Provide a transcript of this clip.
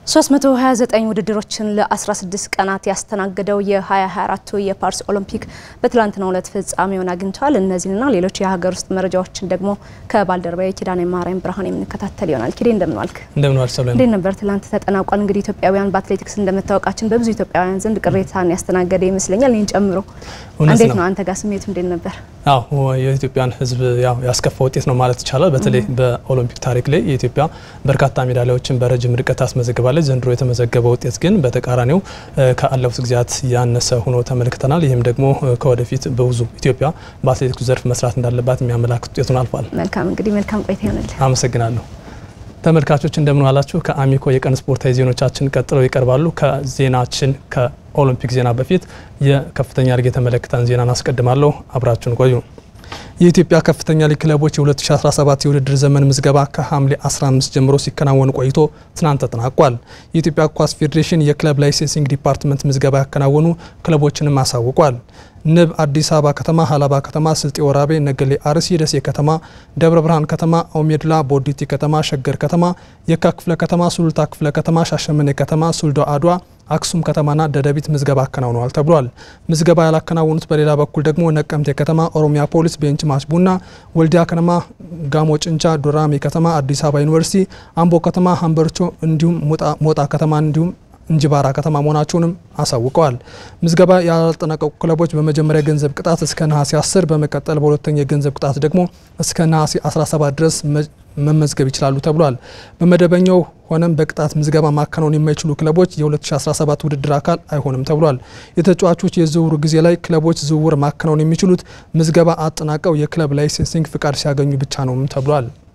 329 ውድድሮችን ለ16 ቀናት ያስተናገደው የ2024 የፓሪስ ኦሎምፒክ በትላንትናው ዕለት ፍጻሜውን አግኝቷል። እነዚህንና ሌሎች የሀገር ውስጥ መረጃዎችን ደግሞ ከባልደረባዊ ኪዳነ ማርያም ብርሃን የምንከታተል ይሆናል። ኪዴ እንደምን ዋልክ? እንደምን ዋልክ ሰብለ። እንዴት ነበር ትላንት ተጠናቋል። እንግዲህ ኢትዮጵያውያን በአትሌቲክስ እንደመታወቃችን በብዙ ኢትዮጵያውያን ዘንድ ቅሬታን ያስተናገደ ይመስለኛል፣ እኔን ጨምሮ። እንዴት ነው አንተ ጋር ስሜቱ እንዴት ነበር? አዎ የኢትዮጵያን ሕዝብ ያው ያስከፋ ውጤት ነው ማለት ይቻላል። በተለይ በኦሎምፒክ ታሪክ ላይ የኢትዮጵያ በርካታ ሜዳሊያዎችን በረጅም ርቀት ታስመዘግባለች። ዘንድሮ የተመዘገበ ውጤት ግን በተቃራኒው ከአለፉት ጊዜያት ያነሰ ሆኖ ተመልክተናል። ይህም ደግሞ ከወደፊት በብዙ ኢትዮጵያ በአትሌቲክሱ ዘርፍ መስራት እንዳለባት የሚያመላክት ውጤቱን አልፏል። መልካም እንግዲህ መልካም ቆይታ ይሆንልህ። አመሰግናለሁ። ተመልካቾች እንደምን ዋላችሁ። ከአሚኮ የቀን ስፖርታዊ ዜናዎቻችን ቀጥለው ይቀርባሉ። ከዜናችን ከኦሎምፒክ ዜና በፊት የከፍተኛ ሊግ የተመለከተን ዜናን አስቀድማለሁ። አብራችሁን ቆዩ። የኢትዮጵያ ከፍተኛ ሊግ ክለቦች የ2017 የውድድር ዘመን ምዝገባ ከሐምሌ 15 ጀምሮ ሲከናወን ቆይቶ ትናንት ተጠናቋል። የኢትዮጵያ ኳስ ፌዴሬሽን የክለብ ላይሴንሲንግ ዲፓርትመንት ምዝገባ ያከናወኑ ክለቦችንም አሳውቋል። ንብ አዲስ አበባ ከተማ፣ ሀላባ ከተማ፣ ስልጤ ወራቤ፣ ነገሌ አርሲ፣ ደሴ ከተማ፣ ደብረ ብርሃን ከተማ፣ ኦሜድላ፣ ቦዲቲ ከተማ፣ ሸገር ከተማ፣ የካ ክፍለ ከተማ፣ ሱሉልታ ክፍለ ከተማ፣ ሻሸመኔ ከተማ፣ ሱልዶ አድዋ አክሱም ከተማና ደደቢት ምዝገባ አከናውነዋል ተብሏል። ምዝገባ ያላከናወኑት በሌላ በኩል ደግሞ ነቀምቴ ከተማ፣ ኦሮሚያ ፖሊስ፣ ቤንች ማች ቡና፣ ወልዲያ ከተማ፣ ጋሞ ጭንቻ፣ ዱራሜ ከተማ፣ አዲስ አበባ ዩኒቨርሲቲ፣ አምቦ ከተማ፣ ሀምበርቾ እንዲሁም ሞጣ ከተማ እንዲሁም እንጅባራ ከተማ መሆናቸውንም አሳውቀዋል። ምዝገባ ያላጠናቀቁ ክለቦች በመጀመሪያ የገንዘብ ቅጣት እስከ ነሐሴ 10 በመቀጠል በሁለተኛ የገንዘብ ቅጣት ደግሞ እስከ ነሐሴ 17 ድረስ መመዝገብ ይችላሉ ተብሏል። በመደበኛው ሆነም በቅጣት ምዝገባ ማከናወን የማይችሉ ክለቦች የ2017 ውድድር አካል አይሆንም ተብሏል። የተጫዋቾች የዝውውሩ ጊዜ ላይ ክለቦች ዝውውር ማከናወን የሚችሉት ምዝገባ አጠናቀው የክለብ ላይሴንሲንግ ፍቃድ ሲያገኙ ብቻ ነውም ተብሏል።